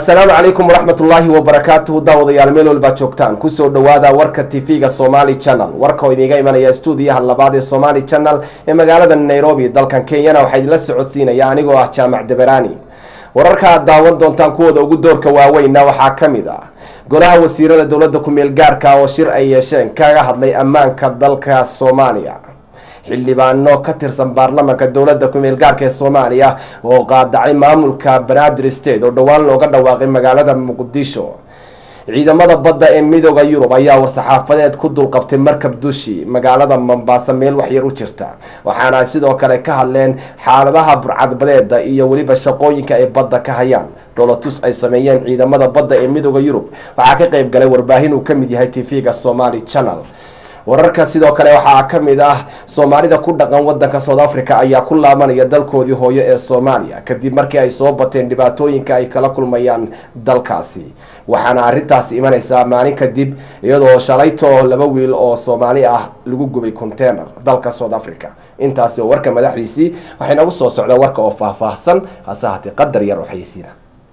assalaamu calaykum waraxmat ullaahi wabarakaatuhu daawadayaal meel walbaad joogtaan kusoo dhawaada warka tv-ga somali channel warka oo idiinga imanaya stuudiyaha labaad ee somali channel ee magaalada nairobi dalkan kenyana waxaa idinla socodsiinaya anigoo ah jaamac deberani wararka aad daawan doontaan kuwooda ugu doorka waaweynna waxaa ka mid ah golaha wasiirada dowladda ku-meel gaarka oo shir ay yeesheen kaga hadlay ammaanka dalka soomaaliya xildhibaano ka tirsan baarlamanka dowladda ku-meel gaarka ee soomaaliya oo qaadacay maamulka banaadir state oo dhowaan looga dhawaaqay magaalada muqdisho ciidamada badda ee midooda yurub ayaa war-saxaafadeed ku dulqabtay markab dushi magaalada mombaaso meel waxyar u jirta waxaana ay sidoo kale ka hadleen xaaladaha burcadbadeeda iyo weliba shaqooyinka ay badda ka hayaan dholotus ay sameeyeen ciidamada badda ee midooda yurub waxaa ka qeyb galay warbaahin uu kamid yahay tv-ga somali channel wararka sidoo kale waxaa ka mid ah soomaalida ku dhaqan wadanka south africa ayaa ku laabanaya dalkoodii hooyo ee soomaaliya kadib markii ay soo bateen dhibaatooyinka ay kala kulmayaan dalkaasi waxaana arintaasi imaneysaa maalin kadib iyadoo shalayto laba wiil oo soomaali ah lagu gubay container dalka south africa intaasi oo warka madaxdiisii waxay nagu soo socdaa warka oo faahfaahsan hase haatee qadar yar oo xayeysiina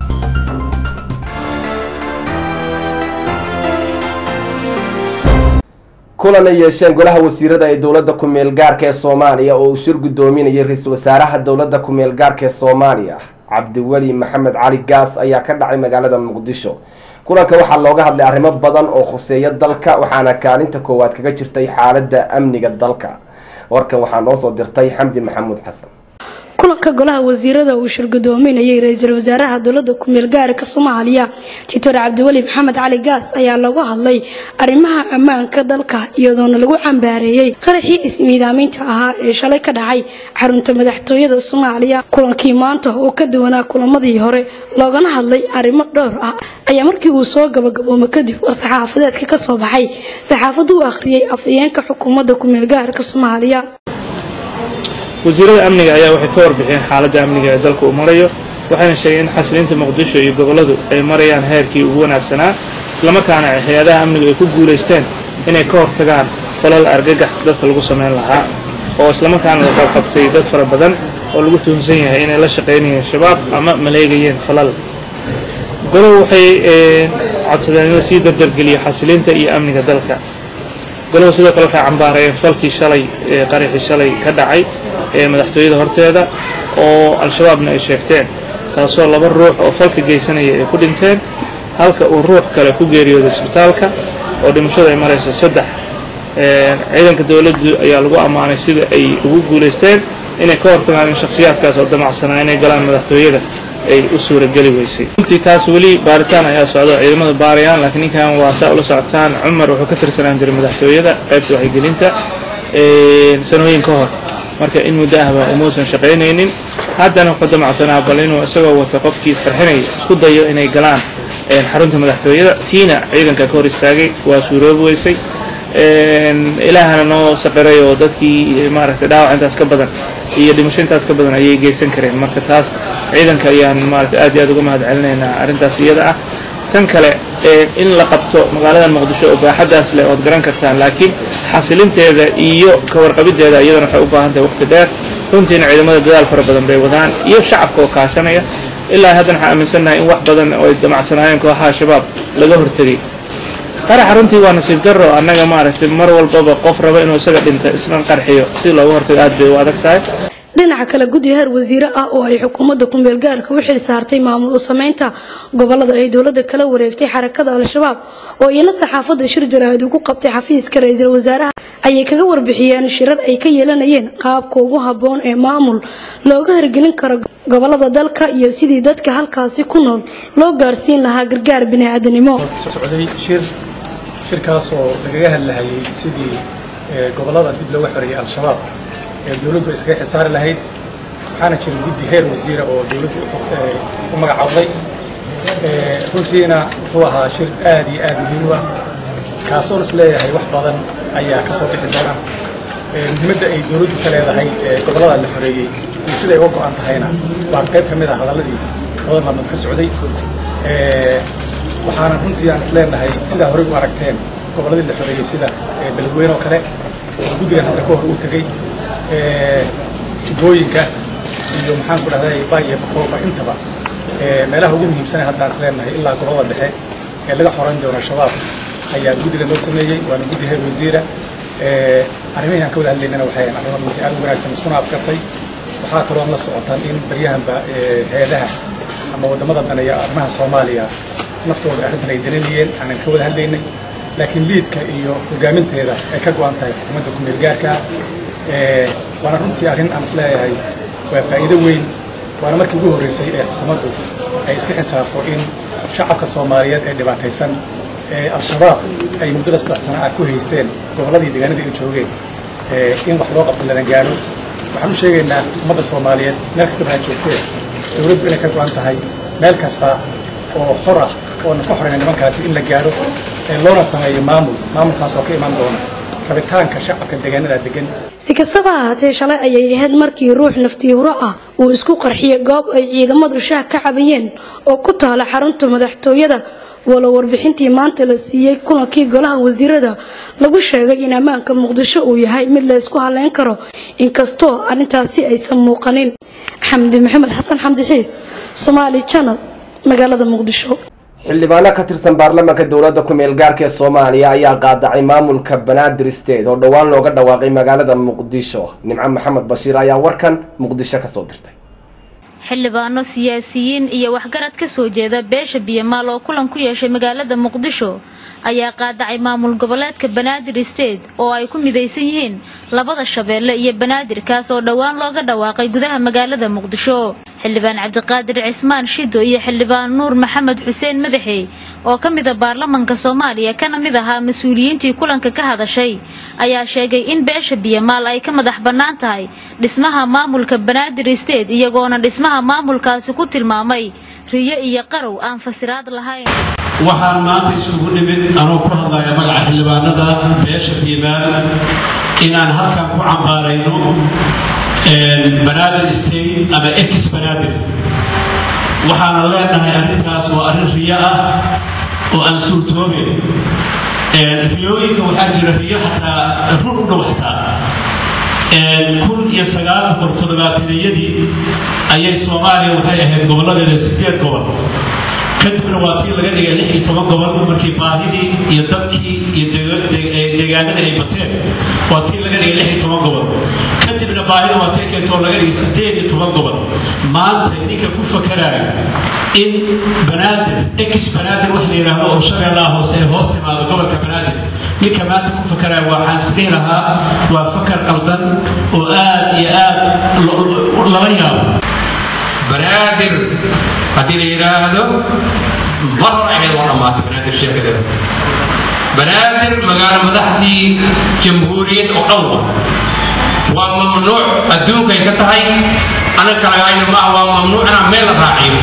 kulan ay yeesheen golaha wasiirada ee dowladda ku-meel gaarka ee soomaaliya oo uu shir guddoominayay ra-iisul wasaaraha dowladda ku-meel gaarka ee soomaaliya cabdiweli maxamed cali gaas ayaa ka dhacay magaalada muqdisho kulanka waxaa looga hadlay arrimo badan oo khuseeya dalka waxaana kaalinta koowaad kaga jirtay xaaladda amniga dalka warkan waxaa noo soo dirtay xamdi maxamuud xasan kulanka golaha wasiirada uu shirgudoominayay ra-iisul wasaaraha dowlada ku-meel gaarka soomaaliya doctor cabdiweli maxamed cali gaas ayaa lagu hadlay arrimaha ammaanka dalka iyadoona lagu cambaareeyey qaraxii ismiidaaminta ahaa ee shalay ka dhacay xarunta madaxtooyada soomaaliya kulankii maanta oo ka duwanaa kulamadii hore loogana hadlay arrimo dhowr ah ayaa markii uu soo gabagaboomo kadib war-saxaafadeedka ka soo baxay saxaafaddu u akhriyey afayeenka xukuumadda ku-meel gaarka soomaaliya wasiirada amniga ayaa waxay ka warbixiyeen xaaladda amniga ee dalka uu marayo waxayna sheegeen in xasilinta muqdisho iyo gobolladu ay marayaan heerkii ugu wanaagsanaa islamarkaana hay-adaha amnigu ay ku guulaysteen inay ka hortagaan falal argagax dadka lagu samayn lahaa oo islamarkaana la qabqabtay dad fara badan oo lagu tuhunsan yahay inay la shaqaynayeen shabaab ama maleegayeen falal golow waxay codsadeen in la sii dardargeliyo xasilinta iyo amniga dalka golow sidoo kale waxay cambaarayeen falkii shalay ee qaraxii shalay ka dhacay ee madaxtooyada horteeda oo al-shabaabna ay sheegteen kaasoo laba ruux oo falka geysanaya ay ku dhinteen halka uu ruux kale ku geeriyooday isbitaalka oo dhimashadu ay marayso saddex ciidanka dowladdu ayaa lagu ammaanay sida ay ugu guulaysteen inay ka hortagaan in shakhsiyaadkaas oo damacsanaa inay galaan madaxtooyada ay u suurageli weysay runtii taas weli baaritaan ayaa socda oo ciidamada baarayaan laakiin ninkan waa saa ula socotaan cumar wuxuu ka tirsanaan jiray madaxtooyada qaybta waxaygelinta sanooyin ka hor marka in muddo ahba umuusan shaqaynaynin haddana wuxuu damacsanaa bal inuu isagoo wata qofkii isqarxinaya isku dayo inay galaan xarunta madaxtooyada tiina ciidanka ka hor istaagay waa suuroobi weysay ilaahana noo saqiray oo dadkii maaragtay dhaawac intaas ka badan iyo dhimasho intaas ka badan ayay geysan kareen marka taas ciidanka ayaan maaragtay aad iyo aad uga mahad celinaynaa arrintaas iyada ah tan kale in la qabto magaalada muqdisho oo baaxaddaas leh ood garan kartaan laakiin xasilinteeda iyo ka warqabideeda iyadana waxay u baahan tahay waqti dheer runtiina ciidamada dadaal fara badan bay wadaan iyo shacabka oo kaashanaya ilaa haddana waxaan aaminsannahay in wax badan oo ay damacsanaayeen kooxaha shabaab laga hortegay qaraxa runtii waa nasiib darro annaga maaragtay mar walbaba qof raba inuu isaga dhinta isna qarxiyo si looga hortago aad bay u adag tahay dhinaca kale guddi heer wasiire ah oo ay xukuumadda ku-meel gaarka u xil saartay maamul u samaynta gobolada ay dowladda kala wareegtay xarakada al-shabaab oo iyana saxaafadda shir jaraahid ugu qabtay xafiiska ra-iisul wasaaraha ayay kaga warbixiyeen shirar ay ka yeelanayeen qaabka ugu habboon ee maamul looga hirgelin karo gobolada dalka iyo sidii dadka halkaasi ku nool loo gaarsiin lahaa gargaar bini'aadanimo socday shir shirkaas oo lagaga hadlahayay sidii gobolada dib looga xoreeyay al-shabaab ee dowladdu iskaga xilsaari lahayd waxaana jira guddi heer wasiira oo dowladdu u magacaabday runtiina wuxuu ahaa shir aad iyo aad muhiim u ah kaasoon is leeyahay wax badan ayaa ka soo bixi doona muhiimadda ay dowladdu ka leedahay gobollada la xoreeyey iyo siday uga go-an tahayna waa qayb ka mid ah hadalladii badan maalmood ka socday waxaana runtii aan is leenahay sidaa horey u aragteen gobolladii la xoreeyey sida beledweyne oo kale oo guddigan hadda ka hor uu tegey jubbooyinka iyo maxaan ku dhahday bay iyo bakooba intaba meelaha ugu muhiimsana haddaan is leenahay ilaa gobolada dhexe ee laga xoran doono shabaab ayaa guddiga noo sameeyey waana guddi heer wasiira arrimihii aan ka wada hadlaynana waxay arrimo runtii aad u wanaagsan iskuna afkartay waxaa kaloo la socotaan in baryahanba hay-adaha ama waddamada daneeya arrimaha soomaaliya naftooda arrintan ay dalinayeen aanan ka wada hadlaynay laakiin liidka iyo hogaaminteeda ay ka go-an tahay xukuumadda ku-meelgaarka waana runtii arrin aan is leeyahay waa faa'iido weyn waana markii ugu horreysay ee xukuumaddu ay iska xisaabto in shacabka soomaaliyeed ee dhibaataysan ee al-shabaab ay muddada saddex sana ah ku haysteen gobolladii deegaanadii ay joogeen in wax loo qabto lana gaaro waxaan u sheegaynaa ummadda soomaaliyeed meel kastaba ha joogteen dowladdu inay ka go-an tahay meel kasta oo xor ah oonan ka xorayna nimankaasi in la gaaro loona sameeyo maamul maamulkaas oo ka iman doona rabitaanka shacabka deegaanada degan si kastaba ahaatee shalay ayay ahayd markii ruux naftiihuro ah uu isku qarxiyay goob ay ciidamadu shaah ka cabayeen oo ku taala xarunta madaxtooyada walow warbixintii maanta la siiyey kulankii golaha wasiirada lagu sheegay in ammaanka muqdisho uu yahay mid la isku haleyn karo inkastoo arrintaasi aysan muuqanin xamdi maxamed xasan xamdi xiis somaali janal magaalada muqdisho xildhibaano ka tirsan baarlamaanka dowladda ku-meel gaarka ee soomaaliya ayaa qaadacay maamulka banaadir state oo dhowaan looga dhawaaqay magaalada muqdisho nimco maxamed bashiir ayaa warkan muqdisho kasoo dirtay xildhibaano siyaasiyiin iyo waxgarad ka soo jeeda beesha biyamaal oo kulan ku yeeshay magaalada muqdisho ayaa qaadacay maamul goboleedka banaadir state oo ay ku midaysan yihiin labada shabeelle iyo banaadir kaas oo dhowaan looga dhawaaqay gudaha magaalada muqdisho xildhibaan cabdiqaadir cismaan shido iyo xildhibaan nuur maxamed xuseen madaxey oo ka mida baarlamanka soomaaliya kana mid ahaa mas-uuliyiintii kulanka ka hadashay ayaa sheegay in beesha biyamaal ay ka madax bannaan tahay dhismaha maamulka banaadir state iyagoona dhismaha maamulkaasi ku tilmaamay riyo iyo qarow aan fasiraad lahayn waxaan maanta isugu nimid anuu ku hadlaya magaca xildhibaanada beesha biimaal inaan halkan ku cambaarayno banaadir state ama ex banaadir waxaana leenahay arrintaas waa arrin riyo ah oo aan suurtooben riyooyinka waxaa jira riyo xataa run u dhow xataa kun iyo sagaal boqol toddobaataniyadii ayay soomaaliya waxay ahayd gobolladeeda sideed gobol kadibna waa tii laga dhigay lix iyo toban gobol markii baahidii iyo dadkii iyo deegaanadii ay bateen waa tii laga dhigay lix iyo toban gobol kadibna baahida waa tii keentoo laga dhigay sideed iyo toban gobol maanta ninka ku fakaraayo in banaadir ex banaadir wax la yidhaahdo oo shabeellaha hoose ee hoos timaado gobolka banaadir ninka maanta ku fakaraayo waxaan isdhihi lahaa waa fakar qaldan oo aad iyo aad lala yaabo banaadir haddii la yidhaahdo mar hore ayad waa dhammaatay banaadir sheekadeeda banaadir magaalo madaxdii jamhuuriyad oo dhan wa waa mamnuuc adduunkay ka tahay anaga kalagayna maaha waa mamnuuc inaan meel la raaciyo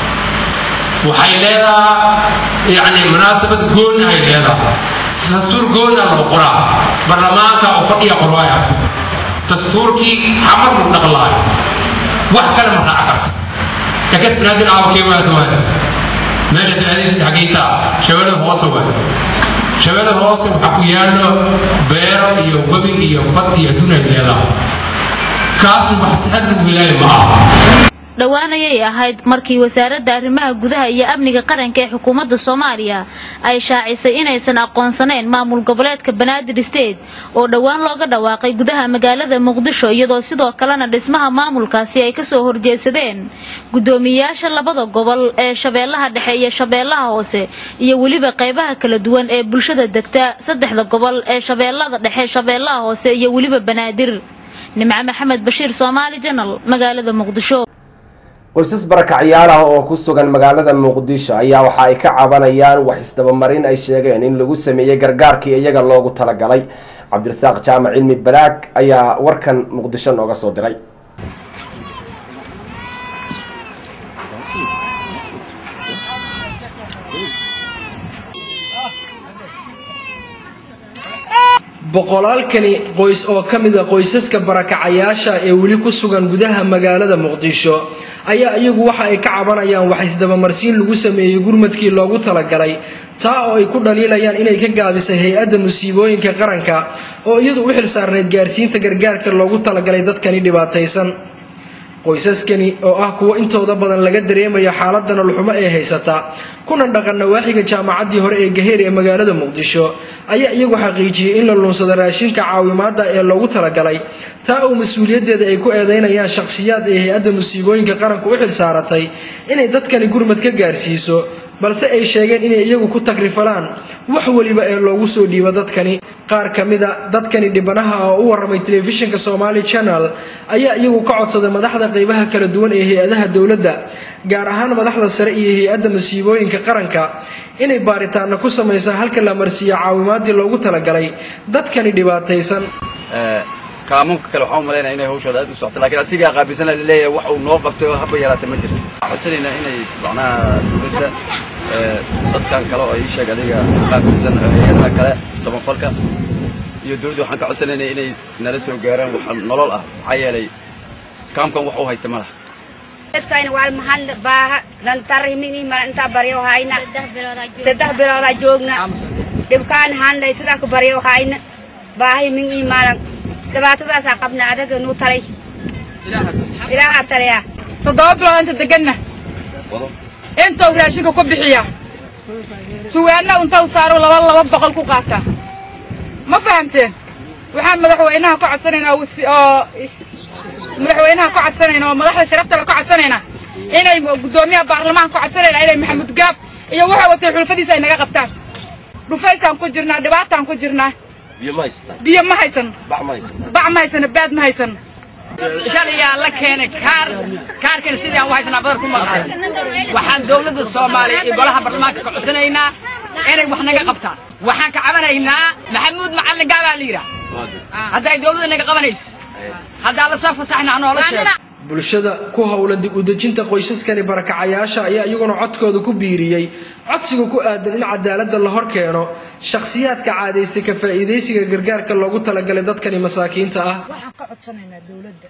waxay leedahay yani munaasabad gooni ay leedahay dastuur goona loo qoraa baarlamaanka oo fadhiya qorwaaya dastuurkii xamar lu dhaqlaayo wax kale ma raaca karta kakas banaadir aawa kee waata waaya meesha tiraadiisa xagaysa shabeellada hoose waaya shabeellada hoose waxaa ku yaallo beero iyo webi iyo bad iyo dunay leedahay kaasna wax sixad lagu helaayo ma aha dhowaan ayay ahayd markii wasaaradda arrimaha gudaha iyo amniga qaranka ee xukuumadda soomaaliya ay shaacisay inaysan aqoonsanayn maamul goboleedka banaadir state oo dhowaan looga dhawaaqay gudaha magaalada muqdisho iyadoo sidoo kalena dhismaha maamulkaasi ay kasoo horjeedsadeen guddoomiyeyaasha labada gobol ee shabeellaha dhexe iyo shabeellaha hoose iyo weliba qaybaha kala duwan ee bulshada degta saddexda gobol ee shabeellada dhexe shabeellaha hoose iyo weliba banaadir nimco maxamed bashiir soomaali janal magaalada muqdisho qoysas barakacayaal ah oo ku sugan magaalada muqdisho ayaa waxa ay ka cabanayaan wax isdabamarin ay sheegeen in lagu sameeyey gargaarkii iyaga loogu talagalay cabdirasaaq jaamac cilmi baraag ayaa warkan muqdisho nooga soo diray boqolaalkani qoys oo ka mid a qoysaska barakacayaasha ee weli ku sugan gudaha magaalada muqdisho ayaa iyagu waxa ay ka cabanayaan wax isdabamarsiin lagu sameeyey gurmadkii loogu talagalay taa oo ay ku dhaliilayaan inay ka gaabisay hay-adda musiibooyinka qaranka oo iyadu u xilsaarneyd gaarsiinta gargaarka loogu talagalay dadkani dhibaataysan qoysaskani oo ah kuwo intooda badan laga dareemayo xaalada nololxumo ee haysata kuna dhaqan nawaaxiga jaamacaddii hore ee gaheer ee magaalada muqdisho ayaa iyagu xaqiijiyey in la luunsado raashinka caawimaada ee loogu talagalay taa oo mas-uuliyaddeeda ay ku eedeynayaan shakhsiyaad ee hay-adda musiibooyinka qaranka u xil saaratay inay dadkani gurmad ka gaarsiiso balse ay sheegeen inay iyagu ku takrifalaan wax weliba ee loogu soo dhiibo dadkani qaar ka mida dadkani dhibanaha oo u waramay telefishinka somaali channel ayaa iyagu ka codsaday madaxda qeybaha kala duwan ee hay-adaha dowladda gaar ahaan madaxda sare iyo hay-adda masiibooyinka qaranka inay baaritaana ku samaysa halka la marsiiyo caawimaadii loogu talagalay dadkani dhibaataysan kaamuunka kale waxaan u malaynaya inay hawshooda aad u socoto lakiin asigaa qaabilsana laleeyahay wax uu noo qabtay oo haba yaraatay ma jirto waxaan codsanaynaa inay macnaha dowladda dadkan kale oo ii sheeg adiga qaabilsan hay-adaha kale samafalka iyo dowladda waxaan ka codsanaynaa inay nala soo gaaraan wax nolol ah maxaa yeelay kaamkan wax uu haysta ma laha dadkayna waa maxal baaha dantarrimini ma intaa baryo hayna saddex biloodaa joogna dhibkaan handhay sidaa ku baryo hayna baahay min imaanan dhibaatadaasaa qabna adaga nuu talay ilaahaa talaya toddoba bilood inta deganna intuu raashinka ku bixiya suwaanna intuu saaro laba laba boqol ku qaataa ma fahamteen waxaan madaxweynaha ka codsanaynaa oo madaxweynaha ka codsanayna oo madaxda sharaftale ka codsanayna inay guddoomiyaha baarlamaanka ka codsanayna inay maxamuud gaab iyo waxa watay xulfadiisa ay naga qabtaan dhufaysaan ku jirnaa dhibaataan ku jirnaa biyo ma haysan bac ma haysano baad ma haysan shalayaa la keenay kaar kaarkana sidii aan u haysanaa badar ku maqan waxaan dowladda soomaaliya iyo golaha baarlamaanka ka codsanaynaa inay wax naga qabtaan waxaan ka cabanaynaa maxamuud macallin gaabaa la yidhaah hadday dowladda naga qabanayso haddaa la soo fasaxna anoola sheego bulshada ku howlan dib u dejinta qoysaskani barakacayaasha ayaa iyaguna codkooda ku biiriyey codsiga ku aadan in cadaaladda la hor keeno shakhsiyaadka caadaystay ka faa'iidaysiga gargaarka loogu talagalay dadkani masaakiinta ah waxaan ka codsanaynaa dowladda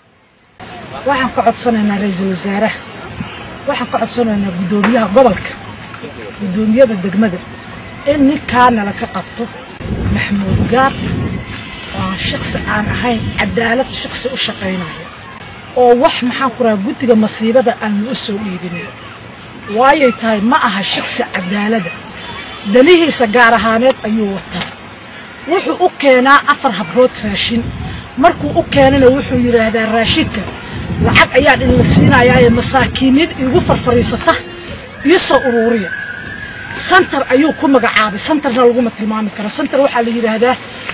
waxaan ka codsanaynaa ra-iisul wasaaraha waxaan ka codsanaynaa guddoomiyaha gobolka guddoomiyada degmada in ninkaa nala ka qabto maxamuud gaar oo aan shaksi aan ahayn cadaalad shaksi u shaqaynaya oo wax maxaan ku rahaa guddiga masiibada aan loo soo dhiibinin waayay tahay ma aha shaksi cadaalada danihiisa gaar ahaaneed ayuu wataa wuxuu u keenaa afar habrood raashin markuu u keenana wuxuu yidhaahdaa raashinka lacag ayaan idinla siinayaaye masaakiinid iigu farfariisata ii soo uruuriya santar ayuu ku magacaabay santarna laguma tilmaami karo santar waxaa la yidhaahdaa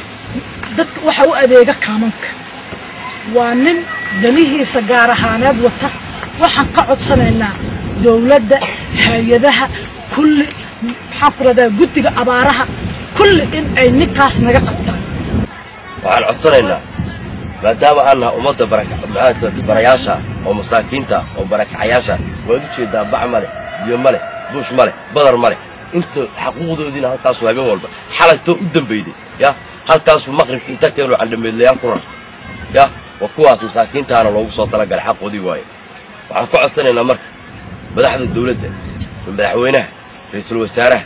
dadka waxa u adeega kaamanka waa nin danihiisa gaar ahaaneed wata waxaan ka codsanaynaa dowladda hay-adaha kulli maxaan ku radaa guddiga abaaraha kulli in ay ninkaas naga qabtaan waxaan codsanaynaa maadaama aan naha ummadda barayaasha oo masaakiinta oo barakacayaasha waad u jeedaa bac ma leh biyo ma leh buush ma leh badar ma leh inta xaquuqdoodiina halkaasuu habeen walba xalaytoo u dambeyday ya halkaasuu maqribka inta keenoo candhameedlayaal ku rarta ya waa kuwaas masaakiintaana loogu soo talagalay xaqoodii waaye waxaan ka codsanaynaa marka madaxda dawladda madaxweynaha ra-iisul wasaaraha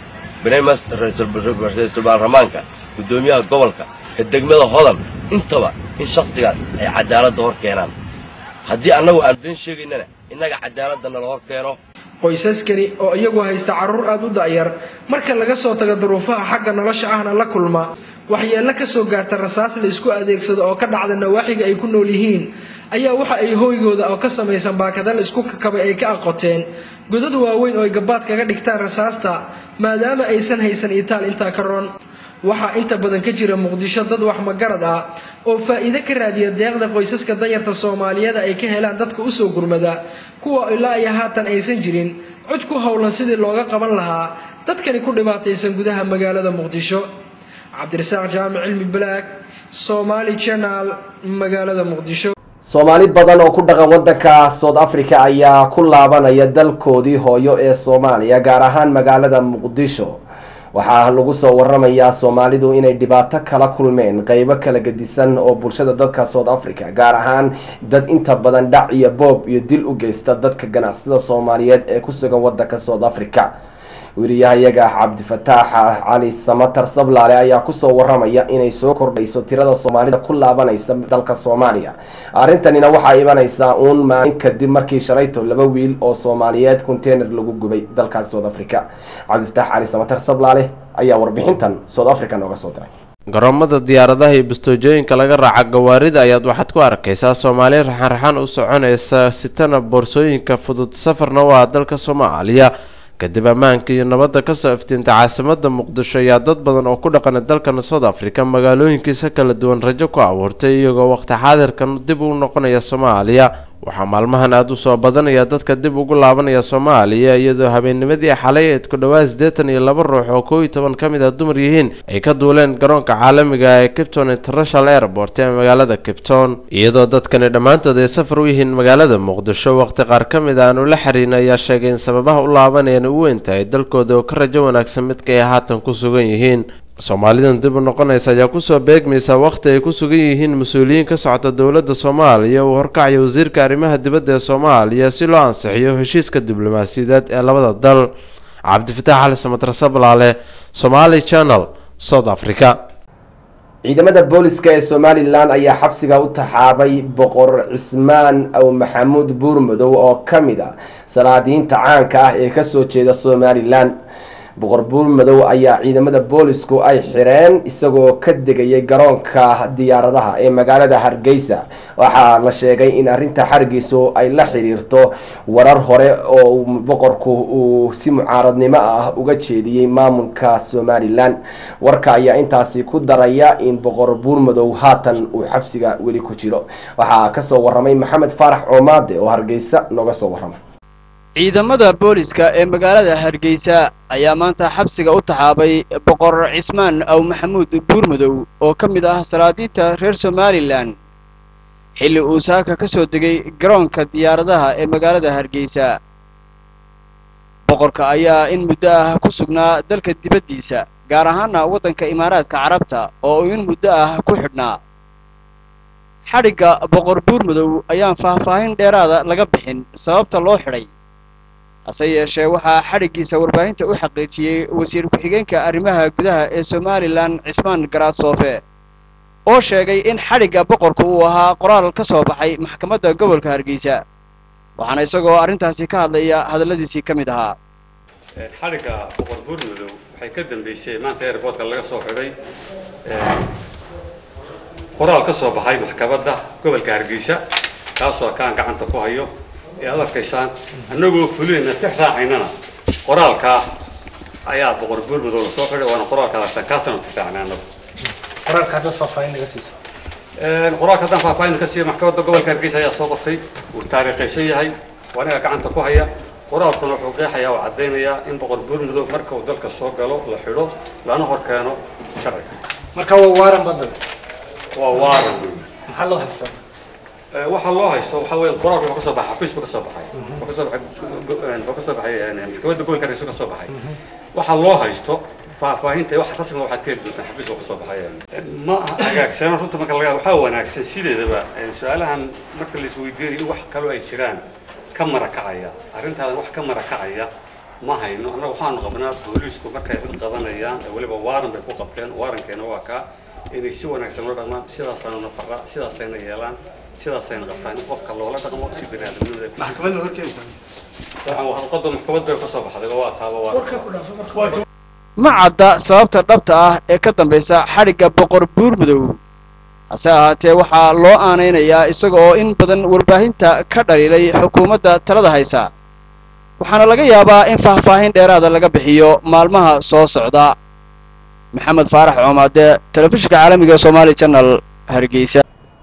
ra-iisul baarlamaanka guddoomiyaha gobolka ka degmada hodan intaba in shakhsigaas ay cadaaladda hor keenaan haddii annagu aan been sheegaynana innaga cadaaladda nala hor keeno qoysaskani oo iyagu haysta carruur aad u da'yar marka laga soo tago duruufaha xagga nolosha ahna la kulma waxyeello ka soo gaarta rasaas la isku adeegsado oo ka dhacda nawaaxiga ay ku nool yihiin ayaa waxa ay hooygooda oo ka samaysan baakada la isku kakabay ay ka aqoteen godad waaweyn oo ay gabaad kaga dhigtaan rasaasta maadaama aysan haysan itaal intaa ka roon waxaa inta badan ka jira muqdisho dad wax magarad ah oo faa'iide ka raadiya deeqda qoysaska danyarta soomaaliyeed ay ka helaan dadka usoo gurmada kuwa ilaa iyo haatan aysan jirin cod ku howlan sidii looga qaban lahaa dadkani ku dhibaataysan gudaha magaalada muqdisho cabdirasaaq jaamic cilmi balaag somaali channel magaalada muqdisho soomaali badan oo ku dhaqan wadanka south africa ayaa ku laabanaya dalkoodii hooyo ee soomaaliya gaar ahaan magaalada muqdisho waxaa lagu soo waramayaa soomaalidu inay dhibaato kala kulmeen qeybo kala gedisan oo bulshada dadka south africa gaar ahaan dad inta badan dhac iyo boob iyo dil u geysta dadka ganacsada soomaaliyeed ee ku sugan wadanka south africa weriyahayaga cabdifataax cali samatar sablaale ayaa kusoo waramaya inay soo kordhayso tirada soomaalida ku laabanaysa dalka soomaaliya arrintanina waxaa imanaysaa uun maalin kadib markii shalayto laba wiil oo soomaaliyeed container lagu gubay dalkaas south africa cabdifataax cali samatar sablaale ayaa warbixintan south africa nooga soo diray garoomada diyaaradaha iyo bastoojooyinka laga raaca gawaarida ayaad waxaad ku arkaysaa soomaali raxan-raxan u soconaysa sitana boorsooyinka fudud safarna u ah dalka soomaaliya kadib ammaanka iyo nabadda kasoo iftiinta caasimada muqdisho ayaa dad badan oo ku dhaqana dalkan south africa magaalooyinkiisa kala duwan rajo ku abuurtay iyagoo waqti xaadirkan dib u noqonaya soomaaliya waxaa maalmahan aada u soo badanaya dadka dib ugu laabanaya soomaaliya iyadoo habeennimadii xalay eed ku dhawaad siddeetan iyo laba ruux oo kow iyo toban ka mid a dumar yihiin ay ka duuleen garoonka caalamiga ee capton international airport ee magaalada capton iyadoo dadkani dhammaantood ay safar u yihiin magaalada muqdisho waqti qaar ka mid a aanu la xiriin ayaa sheegay in sababaha u laabanayaan u weyn tahay dalkooda oo ka rajo wanaagsan midka ay haatan ku sugan yihiin soomaalidan dib u noqonaysa ayaa kusoo beegmaysa waqti ay ku sugan yihiin mas-uuliyiin ka socda dowladda soomaaliya uu horkacaya wasiirka arrimaha dibadda ee soomaaliya si loo ansixiyo heshiiska diblomaasiyadeed ee labada dal cabdifataax cali samatar sablaale somaali channel south africa ciidamada booliska ee somalilan ayaa xabsiga u taxaabay boqor cismaan aw maxamuud buurmadow oo ka mid a salaadiinta caanka ah ee kasoo jeeda somalilan boqor buurmadow ayaa ciidamada boolisku ay xireen isagoo ka degayay garoonka diyaaradaha ee magaalada hargeysa waxaa la sheegay in arinta xarigiisu ay la xiriirto warar hore oo boqorku uu si mucaaradnimo ah uga jeediyey maamulka somalilan warka ayaa intaasi ku daraya in boqor buurmadow haatan uu xabsiga weli ku jiro waxaa kasoo waramay maxamed faarax coomaade oo hargeysa nooga soo warama ciidamada booliska ee magaalada hargeysa ayaa maanta xabsiga u taxaabay boqor cismaan aw maxamuud buurmadow oo ka mid ah salaadiinta reer somalilan xilli uu saaka ka soo degay garoonka diyaaradaha ee magaalada hargeysa boqorka ayaa in muddo ah ku sugnaa dalka dibaddiisa gaar ahaana waddanka imaaraadka carabta oo uu in muddo ah ku xidhnaa xadhigga boqor buurmadow ayaan faahfaahin dheeraada laga bixin sababta loo xidhay hase yeeshee waxaa xadhiggiisa warbaahinta u xaqiijiyey wasiir ku-xigeenka arrimaha gudaha ee somalilan cismaan garaad soofe oo sheegay in xadhigga boqorku uu ahaa qoraal ka soo baxay maxkamadda gobolka hargeysa waxaana isagoo arrintaasi ka hadlaya hadalladiisii ka mid ahaa xadhigga boqor buurmadow waxay ka dambeysay maanta airboortka laga soo xidhay qoraal ka soo baxay maxkamadda gobolka hargeysa kaasoo kaan gacanta ku hayo ee aad arkaysaan annagoo fulinayna tix raacaynana qoraalkaa ayaa boqor buurmadow la soo xidhay waana qoraalka aragtaan kaasanu tixraacnay annagu qoraalka haddaad faahfaahin naga siiso qoraalka haddaan faahfaahin ka siiyo maxkamadda gobolka hargeysa ayaa soo qoftay wuu taariikhaysan yahay waa aniga gacanta ku haya qoraalkuna wuxuu qeexayaa oo caddaynayaa in boqor buurmadow marka uu dalka soo galo la xidho lana hor keeno sharciga marka waa waaran badada waa waaran maxaa loo haystaa waxaa loo haysto waxaa weeye qoraalku wuxuu ka soo baxay xafiis buu ka soo baxay wuxuu ka soo baxay wuxuu ka soo baxay maxkamadda gobolka hargeysa ka soo baxay waxaa loo haysto faahfaahinta wax rasmiga waxaad ka heli doontaan xafiis buu ka soo baxay ma hagaagsana runta marka laga waxaa wanaagsan sideedaba su-aalahan marka la isweydiinayo in wax kaloo ay jiraan ka marakacaya arrintaadan wax ka marakacaya ma hayno annaga waxaanu qabnaa booliisku markay cid qabanayaan weliba waaran bay ku qabteen waarankeena waa kaa inay si wanaagsan loo dhaqmaan sidaasaanu nafara sidaasayna yeelaan sidaasayna qabtaan in qofka loola dhaqmo si biniaadamnimada maxkamadda horkeeda qodba maxkamad bay ka soo baxday waa taaba waa ma cadda sababta dhabta ah ee ka dambaysa xadhigga boqor buurmadow hase ahaatee waxaa loo aanaynayaa isaga oo in badan warbaahinta ka dhaliilay xukuumadda talada haysa waxaana laga yaabaa in faahfaahin dheeraada laga bixiyo maalmaha soo socda maxamed faarax coomaade telefishinka caalamiga ee somaali channel hargeysa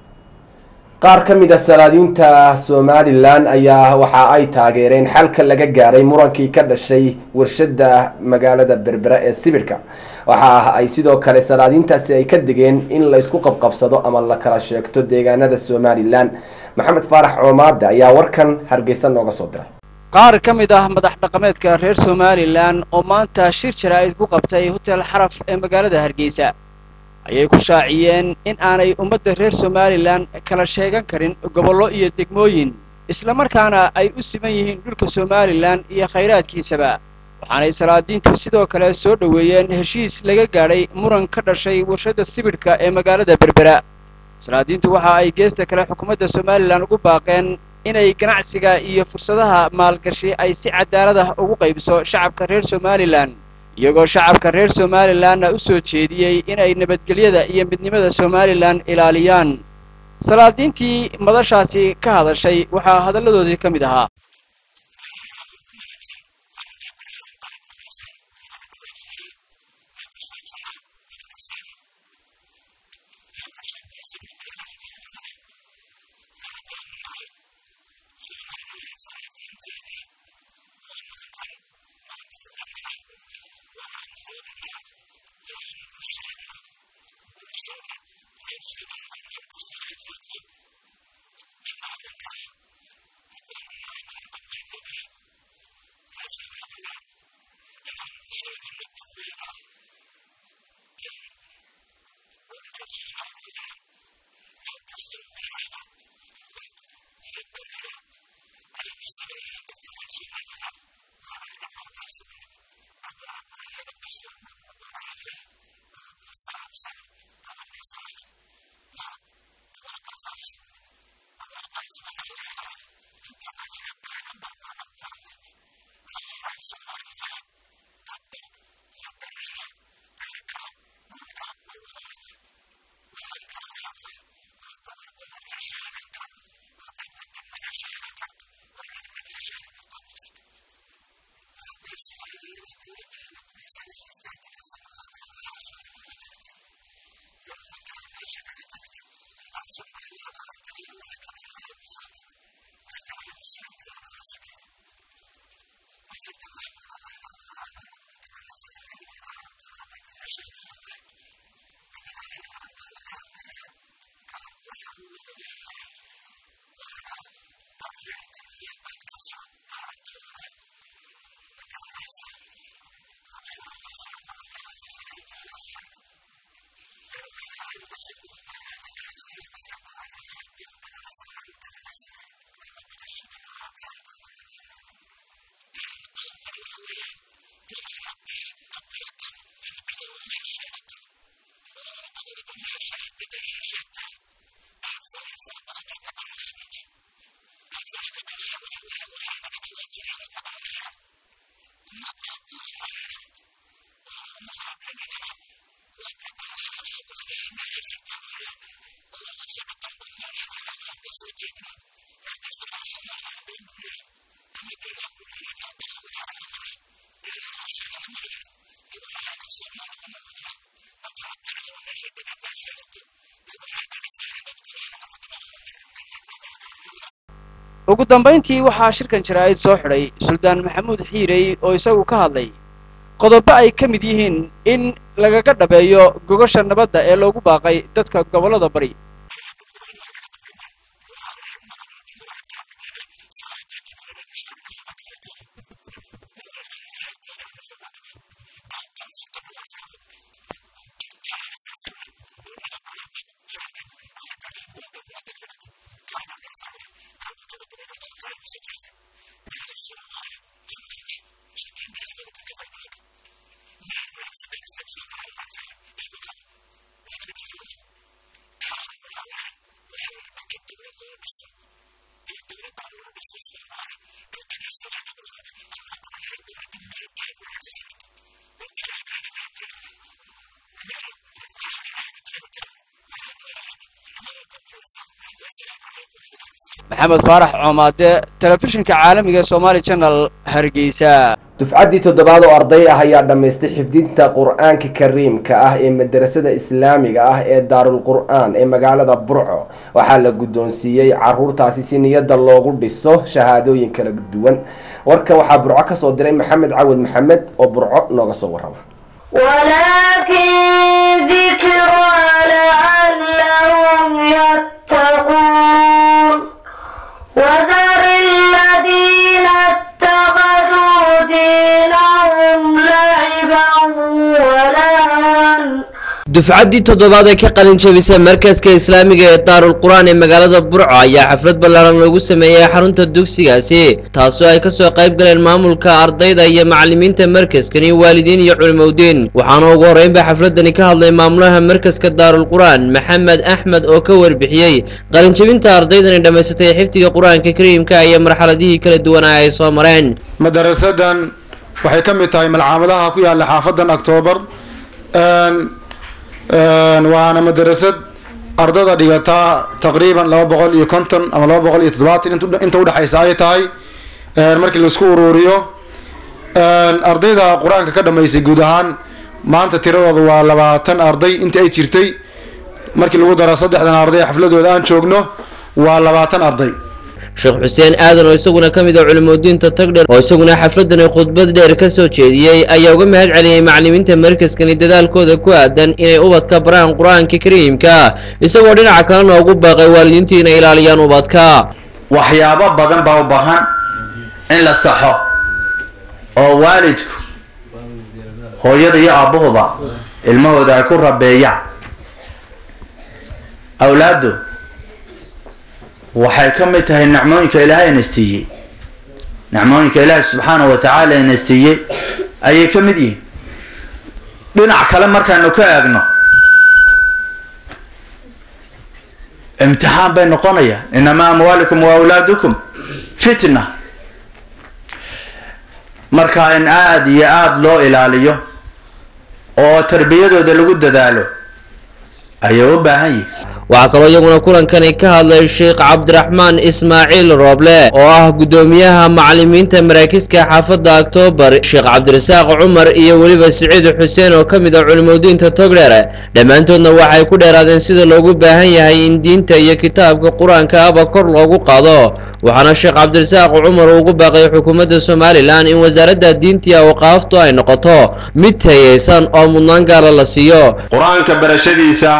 qaar ka mid a salaadiinta somalilan ayaa waxa ay taageereen xalka laga gaaray murankii ka dhashay warshada magaalada berbera ee sibirka waxa ay sidoo kale salaadiintaasi ay ka digeen in la isku qabqabsado ama la kala sheegto deegaanada somalilan maxamed faarax coomaade ayaa warkan hargeysa nooga soo diray qaar ka mid ah madax dhaqameedka reer somalilan oo maanta shir jaraa'id ku qabtay hotel xaraf ee magaalada hargeysa ayay ku shaaciyeen in aanay ummadda reer somalilan kala sheegan karin gobollo iyo degmooyin islamarkaana ay u siman yihiin dhulka somalilan iyo khayraadkiisaba waxaanay salaadiintu sidoo kale soo dhoweeyeen heshiis laga gaadhay muran ka dhashay warshadda sibidhka ee magaalada berbera salaadiintu waxa ay geesta kale xukuumadda somalilan ugu baaqeen inay ganacsiga iyo fursadaha maalgashi ay si cadaalad ah ugu qaybiso shacabka reer somalilan iyagoo shacabka reer somalilanna u soo jeediyey inay nabadgelyada iyo midnimada somalilan ilaaliyaan salaadiintii madashaasi ka hadashay waxaa hadalladoodii ka mid ahaa ugu dambayntii waxaa shirkan jaraa'id soo xidhay suldaan maxamuud xiirey oo isagu ka hadlay qodobo ay ka mid yihiin in lagaga dhabeeyo gogasha nabadda ee loogu baaqay dadka gobollada bari maxamed faarax coomaade telefishinka caalamiga ee somaali channel hargeysa dufcaddii toddobaad oo arday ah ayaa dhammaystay xifdinta qur-aanka kariimka ah ee madarasada islaamiga ah ee daarul qur-aan ee magaalada burco waxaa la guddoonsiiyey caruurtaasi si niyadda loogu dhiso shahaadooyin kala duwan warkan waxaa burco kasoo diray maxamed cawad maxamed oo burco nooga soo warrama ولكن ذكرى لعلهم يتقون وذر الذين اتخذوا دينهم لعبا ولهوا dufcaddii toddobaad ee ka qalin jabisay markaska islaamiga ee daarul qur-aan ee magaalada burco ayaa xaflad ballaaran loogu sameeyey xarunta dugsigaasi taasoo ay kasoo qayb galeen maamulka ardayda iyo macalimiinta markaskani waalidiin iyo culimowdiin waxaana ugu horreynba xafladani ka hadlay maamulaha markaska daarul qur-aan maxamed axmed oo ka warbixiyey qalinjabinta ardaydani dhammaysatay xifdiga qur-aanka kariimka iyo marxaladihii kala duwanaa ay soo mareen madarasadan waxay ka mid tahay malcaamadaha ku yaala xaafadan octoobar waana madarasad ardada dhigataa taqriiban laba boqol iyo konton ama laba boqol iyo toddobaatan inta udhexaysa ay tahay markii laisku uruuriyo ardayda qur-aanka ka dhamaysay guud ahaan maanta tiradooda waa labaatan arday intii ay jirtay markii lagu daro saddexdan arday xafladooda aan joogno waa labaatan arday sheekh xuseen aadan oo isaguna ka mid ah culimadiinta tagdher oo isaguna xafladani khudbad dheer ka soo jeediyey ayaa uga mahad celiyey macalimiinta markaskani dadaalkooda ku aadan inay ubadka baraan qur-aanka kariimka isagoo dhinaca kalena ugu baaqay waalidiintii inay ilaaliyaan ubadka waxyaabo badan baa u baahan in la saxo oo waalidku hooyada iyo aabbahuba ilmahooda ay ku rabeeyaan awlaaddu waxay ka mid tahay nicmooyinka ilaahay ina siiyey nicmooyinka ilaahay subxaanahu wa tacaala ina siiyey ayay ka mid yihiin dhinac kale markaanu ka eegno imtixaan bay noqonaya inamaa amwaalikum wa awlaadukum fitna marka in aada iyo aada loo ilaaliyo oo tarbiyadooda lagu dadaalo ayay u baahan yihin waxaa kaloo iyaguna kulankani ka hadlay sheekh cabdiraxmaan ismaaciil rooble oo ah guddoomiyaha macalimiinta maraakiska xaafadda oktoobar sheekh cabdirasaaq cumar iyo weliba siciid xuseen oo ka mid ah culimadiinta togdheer dhammaantoodna waxay ku dheeraadeen sida loogu baahan yahay in diinta iyo kitaabka qur-aanka aba kor loogu qaado waxaana sheekh cabdirasaaq cumar uu ugu baaqay xukuumadda somalilan in wasaaradda diintii awqaaftu ay noqoto mid tayeysan oo mudnaan gaala la siiyo qur-aanka barashadiisa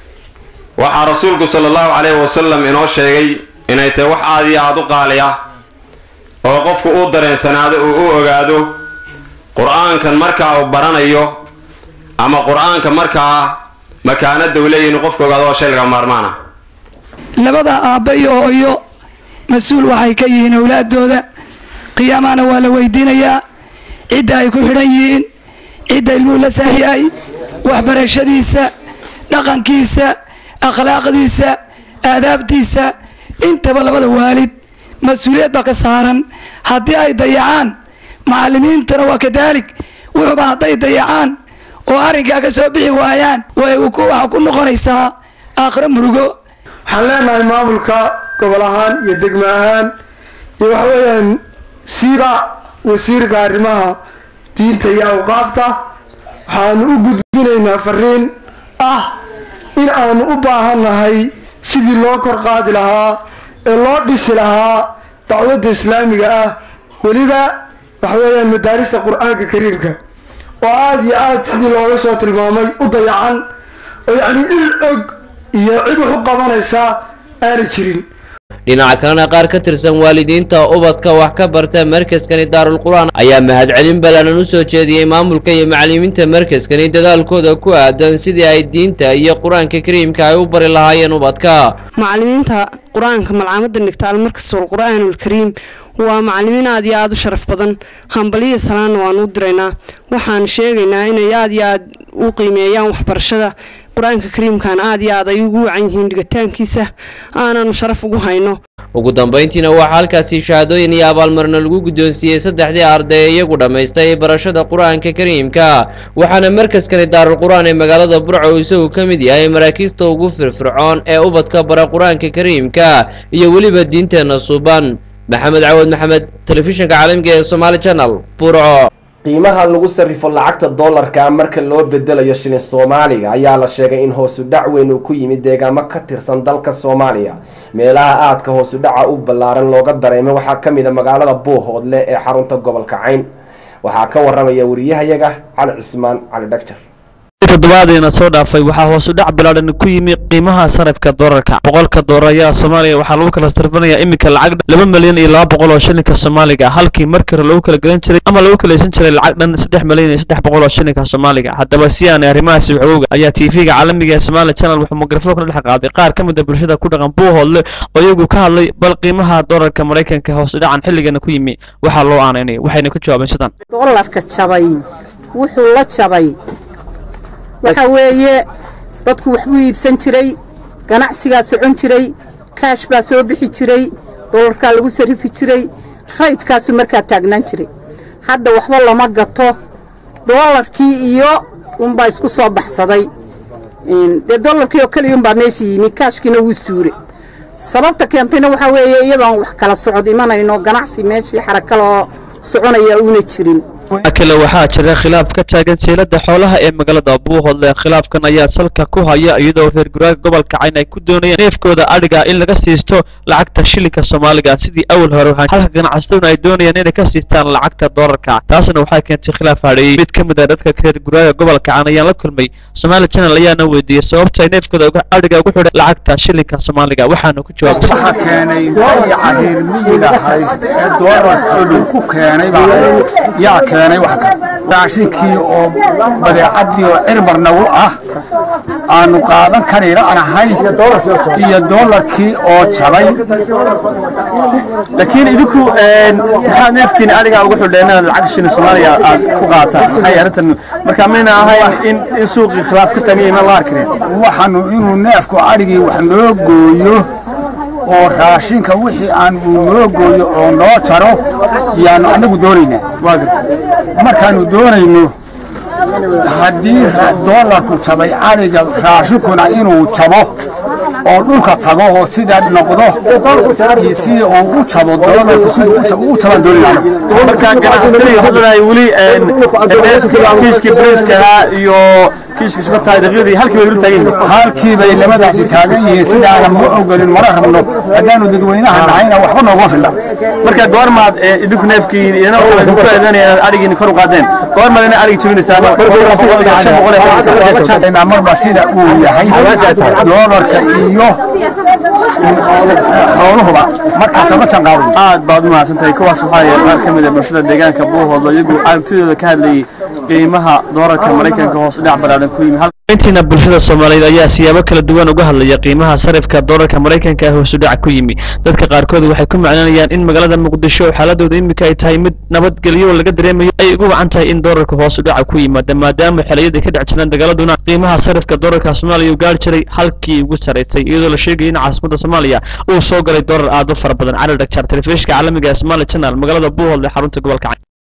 waxaa rasuulku sala allahu calayhi wasalam inoo sheegay inay tahay wax aada iyo aada u qaali ah oo qofku uu dareensanaado uu u ogaado qur-aankan markaa uu baranayo ama qur-aanka markaa makaanada uu leeyahy inuu qofku ogaado waa shay laga maarmaan ah labada aabba iyo hooyo mas-uul waxay ka yihiin owlaadooda qiyaamahana waa la weydiinayaa cidda ay ku xidhan yihiin cidda ilmuhu la saaxiyahay waxbarashadiisa dhaqankiisa akhlaaqdiisa aadaabtiisa intaba labada waalid mas-uuliyad baa ka saaran haddii ay dayacaan macalimiintuna waa kadaalik wuxuuba hadday dayacaan oo arrinkaa ka soo bixi waayaan waxaa ku noqonaysaa aakhiro murugo waxaan leenahay maamulka gobol ahaan iyo degmo ahaan iyo waxa weeyaan siiba wasiirka arrimaha diinta iyo awqaafta waxaanu u gudbinaynaa fariin ah in aanu u baahannahay sidii loo kor qaadi lahaa ee loo dhisi lahaa dacwadda islaamiga ah weliba waxa weeyaan madaarista qur-aanka kariimka oo aada iyo aada sidii looga soo tilmaamay u dayacan oo yacni il og iyo cid wax u qabanaysa aanay jirin dhinaca kalena qaar ka tirsan waalidiinta ubadka wax ka barta markaskani daarul qur-aan ayaa mahadcelin ballaaran u soo jeediyey maamulka iyo macalimiinta markaskani dadaalkooda ku aadan sidii ay diinta iyo qur-aanka kariimka ay u bari lahaayeen ubadka macalimiinta qur-aanka malcaamadda dhigta almarkasul qur-aanulkariim waa macalimiin aad iyo aada u sharaf badan hambaliya salaanna waan u diraynaa waxaan sheegaynaa inay aada iyo aada u qiimeeyaan waxbarashada qur-aanka kariimkan aada iyo aad ay ugu wacan yihiin dhigitaankiisa aananu sharaf ugu hayno ugu dambayntiina waxaa halkaasi shahaadooyin iyo abaalmarino lagu guddoonsiiyey saddexdii arday ee iyagu dhammaystay barashada qur-aanka kariimka waxaana markaskani daarul qur-aan ee magaalada burco isagu ka mid yahay maraakiista ugu firfircoon ee ubadka bara qur-aanka kariimka iyo weliba diinteenna suuban maxamed cawad maxamed telefishinka caalamiga ee somaali channel burco qiimaha lagu sarrifo lacagta doolarka marka loo bedelayo shilin soomaaliga ayaa la sheegay in hoosu dhac weyn uu ku yimid deegaamo ka tirsan dalka soomaaliya meelaha aadka hoosu dhaca u ballaaran looga dareemay waxaa ka mid a magaalada buuhoodle ee xarunta gobolka cayn waxaa ka waramaya wariyahayaga cali cismaan cali dhagjar toddobaadiina soo dhaafay waxaa hoos u dhac bilaadhan ku yimi qiimaha sarifka doolarka boqolka doolar ayaa soomaaliya waxaa lagu kala sarfinayaa iminka lacag laba milyan iyo laba boqol oo shilinka soomaaliga halkii markii hore lagu kala gadan jiray ama lagu kalaysan jiray lacag dhan saddex milyan iyo saddex boqol oo shilinka soomaaliga haddaba si aanay arrimahaasi waxooga ayaa tv-ga caalamiga ee somaali channel wuxuu mikrafoonka dhex qaaday qaar ka mid a bulshada ku dhaqan buuhoodle oo iyagu ka hadlay bal qiimaha doolarka maraykanka hoos u dhacan xilligana ku yimi waxaa loo aanaynaya waxayna ku jawaabeen sidan doolarka jabay wuxuu la jabay waxa weeye dadku waxbuu iibsan jiray ganacsigaa socon jiray kaash baa soo bixi jiray doolarkaa lagu sarifi jiray raydkaasu markaa taagnaan jiray hadda waxba lama gato doolarkii iyo unbaa isku soo baxsaday dee doolarkii oo keliya unbaa meesha yimi kaashkiina wuu suure sababta keentayna waxaa weeye iyadoon wax kala socod imanayno ganacsi meeshii xarakaloo soconaya uuna jirin kale waxaa jira khilaaf ka taagan seylada xoolaha ee magaalada buuhoodle khilaafkan ayaa salka ku haya iyadoo reer guraaga gobolka cayn ay ku doonayeen neefkooda adhiga in laga siisto lacagta shilinka soomaaliga sidii awal hore halka ganacsataduna ay doonayaan inay ka siistaan lacagta doolarka taasna waxay keentay khilaaf hadheeyey mid ka mid a dadka reer guraaga gobolka cayn ayaan la kulmay somaali channel ayaana weydiiyey sababta ay neefkooda adhiga ugu xidhan lacagta shilinka soomaaliga waxaanu ku jawaabtay waxaa keenay dayaca reer miyiga haysta ee doolarkoodu ku keenay baa yaa keenay wax kale raashinkii oo badeecadii oo cirmar nagu ah aanu qaadan karayna aan ahay iyo doolarkii oo jabay laakiin idinku maxaad neefkiina adiga ugu xidheen inaad lacag shilin soomaaliya aad ku qaataan maxay arrintan marka mayna ahayn in in suuqii khilaaf ka tagay ma la arkin waxaanu inuu neefku adhigii wax noo gooyo oo raashinka wixii aan uu noo gooyo oo noo jaro yaanu anagu doonaynaa markaanu doonayno haddii doolarku jabay adhiga raashinkuna inuu jabo oo dhulka tago oo sidaa noqdo iyo si uu u jabo doolarku si uu jabaan doonayna marka ganacsatada hadda ay weli kiiskii briiskaha iyo kiiska sukartaa daqiiqdii halkii bay weli taagan yihiin halkii bay labadaasi taagan yihiin sidaana ma ogolin mana rabno haddaanu dadweynaha nahayna waxba nooguma filla marka goormaad idinku neefkii idina kale idinku eedanaya inaad adhigiini kor u qaadeen goormaad ina adhigi jabinaysaa marba sida uu yahay doolarka iyo xooluhuba markaasa ma tanqaadin aad baad u mahadsantahay kuwaas waxaa yahay qaar ka mid a bulshada deegaanka buuhoodlo iyagu aragtidooda ka hadlayay qiimaha doolarka maraykanka hoos u dhac balaadan ku yimi intiina bulshada soomaaliyeed ayaa siyaabo kala duwan uga hadlaya qiimaha sarifka doolarka maraykanka ee hoos u dhac ku yimi dadka qaarkood waxay ku maclinayaan in magaalada muqdisho xaaladooda imika ay tahay mid nabadgelyo laga dareemayo ay ugu wacan tahay in doolarka hoos u dhaca ku yimaada maadaama xiliyadii ka dhex jiraan dagaaladuna qiimaha sarifka doolarka soomaaliya uu gaari jiray halkii ugu saraysay iyadoo la sheegaya in caasimadda soomaaliya uu soo galay doolar aad u fara badan cali dhagjar telefishinka caalamiga ee somaali channel magaalada buuhoodle xarunta gobolka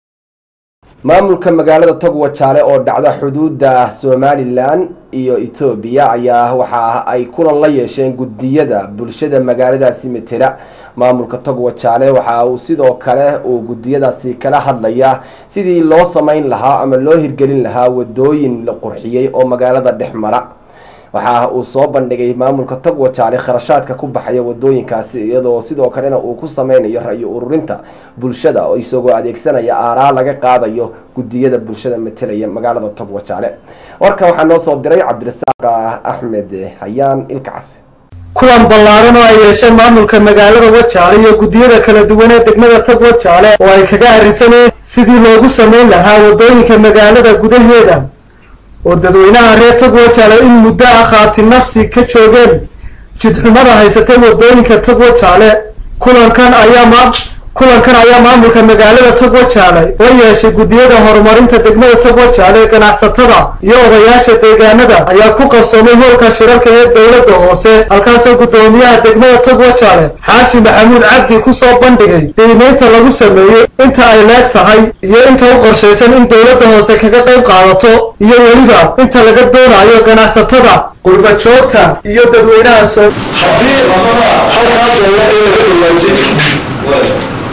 maamulka magaalada togwa jaale oo dhacda xuduudda somalilan iyo etoobiya ayaa waxa ay kulan la yeesheen gudiyada bulshada magaaladaasi matela maamulka togwa jaale waxa uu sidoo kale uu gudiyadaasi kala hadlaya sidii loo sameyn lahaa ama loo hirgelin lahaa wadooyin la qurxiyey oo magaalada dhex mara waxa uu soo bandhigay maamulka togwa jaale kharashaadka ku baxaya wadooyinkaasi iyadoo sidoo kalena uu ku sameynayo ra-yo ururinta bulshada oo isagoo adeegsanaya aaraa laga qaadayo gudiyada bulshada matelaya magaalada togwa jaale warka waxaa noo soo diray cabdirasaaq axmed hayaan ilkacas kulan ballaaran oo ay yeesheen maamulka magaalada wajaale iyo guddiyada kala duwan ee degmada tog wajaale oo ay kaga arrinsanayeen sidii loogu sameyn lahaa wadooyinka magaalada gudaheeda oo dadweynaha reer tog wajaale in muddo ah khaati nafsi ka joogeen jidxumada haysatay wadooyinka tog wajaale kulankan ayaa ma kulankan ayaa maamulka magaalada tog wajaale la yeeshay guddiyada horumarinta degmada tog wajaale ganacsatada iyo odayaasha deegaanada ayaa ku qabsoomay hoolka shirarka ee dowladda hoose halkaasoo guddoomiyaha degmada tog wajaale xaashi maxamuud cabdi kusoo bandhigay qiimeynta lagu sameeyey inta ay leeg tahay iyo inta u qorshaysan in dowladda hoose kaga qayb qaadato iyo weliba inta laga doonayo ganacsatada qurba joogta iyo dadweynaha soo haddii halkaa doola ee laga dhawaajay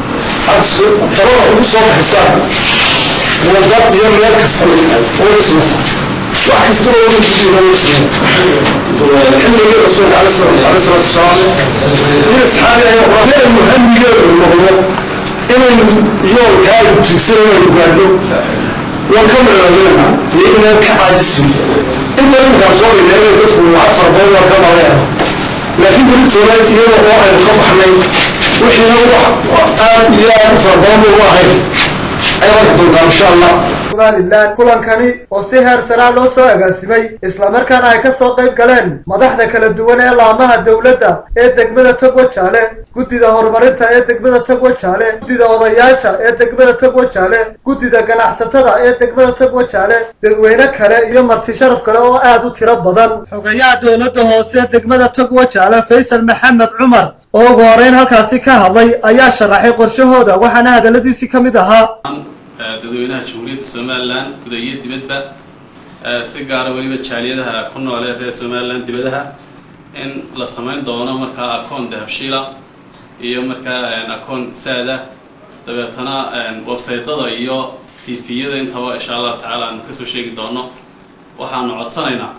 talada ugu soo bixisaan wadad iyo meel kasta way ismasa wax kasta oo uga jidiina way ismeen xilligii rasuulka cala salaatu wasalaam nin asxaabi ayaa quraan muhamigeedu noqdo inaynu yoolkaa tiigsan inaynu gaadho waan ka maraabeenna iyo inaan ka caajisin inta iminkaan soo dhignay inay dadku lacag fara badan waa ka maleeya laakiin beritoona iyada oo aynu ka baxnay wixiina wax aad iyo aad u fara badan ugu ahayn ay arki doontaan insha allah somalilan kulankani oo si heer saraa loo soo agaasimay islamarkaana ay ka soo qayb galeen madaxda kala duwan ee laamaha dowladda ee degmada togwa jaale guddida horumarinta ee degmada togwa jaale guddida odayaasha ee degmada togwa jaale guddida ganacsatada ee degmada togwa jaale dadweyne kale iyo marti sharaf kale oo aad u tiro badan xogayaha dowladda hoose degmada togwa jaale faysal maxamed cumar oo ugu horeyn halkaasi ka hadlay ayaa sharaxay qorshahooda waxaana hadalladiisii ka mid ahaa dadweynaha jamhuuriyadda somalilan guda iyo dibadba si gaara weliba jaaliyadaha ku nool ee reer somalilan dibadaha in la samayn doono markaa akoon dahabshiila iyo markaa akoon saada dabeetana websaytada iyo tviyada intaba insha allahu tacaala aanu kasoo sheegi doono waxaanu codsanaynaa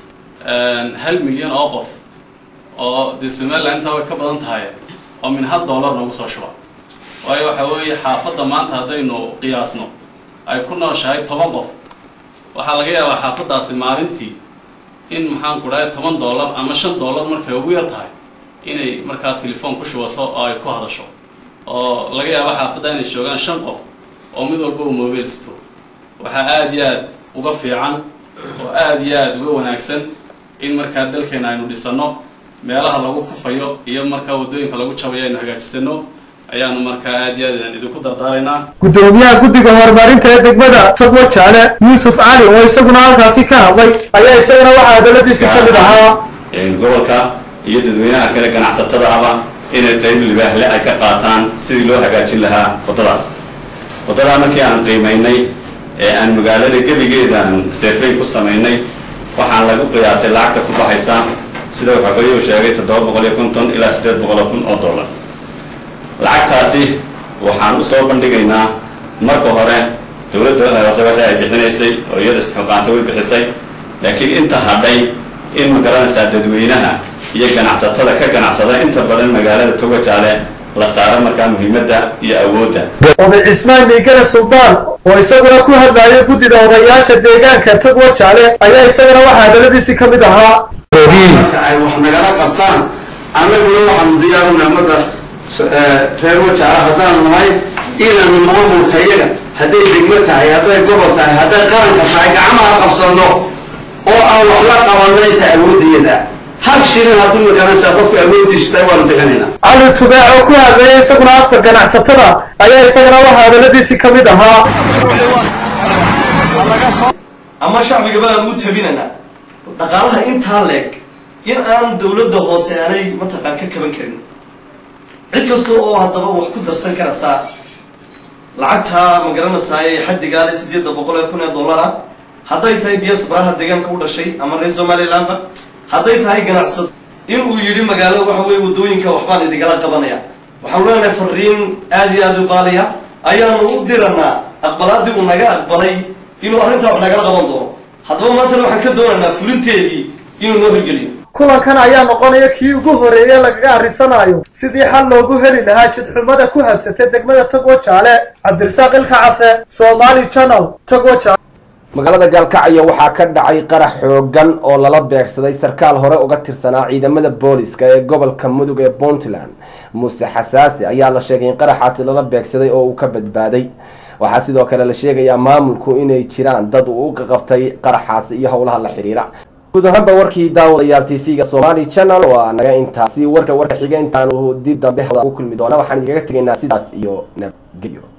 hal milyan oo qof oo dee somalilan intaa way ka badan tahay oo min hal dollar noogu soo shuba waayo waxa weeye xaafadda maanta haddaynu qiyaasno ay ku nooshahay toban qof waxaa laga yaabaa xaafaddaasi maalintii in maxaan ku dhahay toban dollar ama shan dollar markay ugu yar tahay inay markaa telefoon ku shubato oo ay ku hadasho oo laga yaaba xaafadda inay joogaan shan qof oo mid walba uu mobile sito waxaa aada iyo aad uga fiican oo aada iyo aada uga wanaagsan in markaa dalkeena aynu dhisano meelaha lagu kufayo iyo markaa waddooyinka lagu jabayo aynu hagaajisano ayaanu markaa aad iyo aad idinku dardaaraynaa gudoomiyaha guddiga horumarinta ee degmada togwa jaale yuusuf cali oo isaguna halkaasi ka hadlay ayaa isagana waxaa hadalladiisi ka mid ahaa gobolka iyo dadweynaha kale ganacsatada aba inay qayb libaahle ay ka qaataan sidii loo hagaajin lahaa waddadaas waddadaa markii aan qiimaynay ee aan magaalada gebigeeda aan seefay ku samaynay waxaan lagu qiyaasay lacagta ku baxaysa sida wuxuu qoyuu sheegay toddoba boqol iyo konton ilaa siddeed boqol oo kun oo dollar lacagtaasi waxaan u soo bandhigaynaa marka hore dowladda hoose waxay ay bixinaysay oo iyada isxilqaanta way bixisay laakiin inta hadhay in ma garanaysaa dadweynaha iyo ganacsatada ka ganacsada inta badan magaalada toga jaale la saaro markaa muhiimadda iyo awoodda oday cismaan miigane suldaan oo isaguna ku hadlayo guddida odayaasha deegaanka togwa jaale ayaa isagana waxaa hadalladiisii ka mid ahaa marka ay wax nagala qabtaan annaguna waxaanu diyaarunaa marka reer wajaala haddaan nahay inaanu maamulka iyaga hadday degmo tahay hadday gobol tahay hadday qaranka tahay gacmaha qabsanno oo aan wax la qabanno inta awoodiyada hal shilin hadduu magaranaysaa qofka awoodiisu tahay waanu bixinaynaa cali tubaac oo ku hadlayay isaguna afka ganacsatada ayaa isagana waxaa hadalladiisii ka mid ahaa ama shacbiga baan u tabinaynaa dhaqaalaha intaa leeg in aan dowladda hoose aanay mataqaan ka kaban karin cid kasta oo haddaba wax ku darsan karaysaa lacagtaa ma garanaysaa ee xaddigaale sideedda boqol ee kun ee dollara hadday tahay diasparaha deegaanka u dhashay ama reer somalilandba hadday tahay ganacsado in uu yidhi magaalo waxa weye waddooyinka waxbaan idigala qabanaya waxaanu leenahay fariin aada iyo aada u qaaliya ayaanu u diranaa aqbalaadii uu naga aqbalay inuu arrintaa wax nagala qaban doono haddaba maantana waxaan ka doonaynaa fulinteedii inuu noo hirgeliyo kulankan ayaa noqonaya kii ugu horreeye lagaga arrisanayo sidii xal loogu heli lahaa jidxumada ku habsatay degmada togwa jaale cabdirasaaq ilka case somali channel togwa jaale magaalada gaalkacyo waxaa ka dhacay qarax xoogan oo lala beegsaday sarkaal hore uga tirsanaa ciidamada booliska ee gobolka mudug ee puntland muuse xasaasi ayaa la sheegay in qaraxaasi lala beegsaday oo uu ka badbaaday waxaa sidoo kale la sheegayaa maamulku inay jiraan dad uu u qaqabtay qaraxaasi iyo howlaha la xiriira guud ahaanba warkii daawadayaal t v-ga somali channel waa naga intaasi warka warka xiga intaanu dib dambe hawada ugu kulmi doona waxaan igaga tegaynaa sidaas iyo nabadgelyo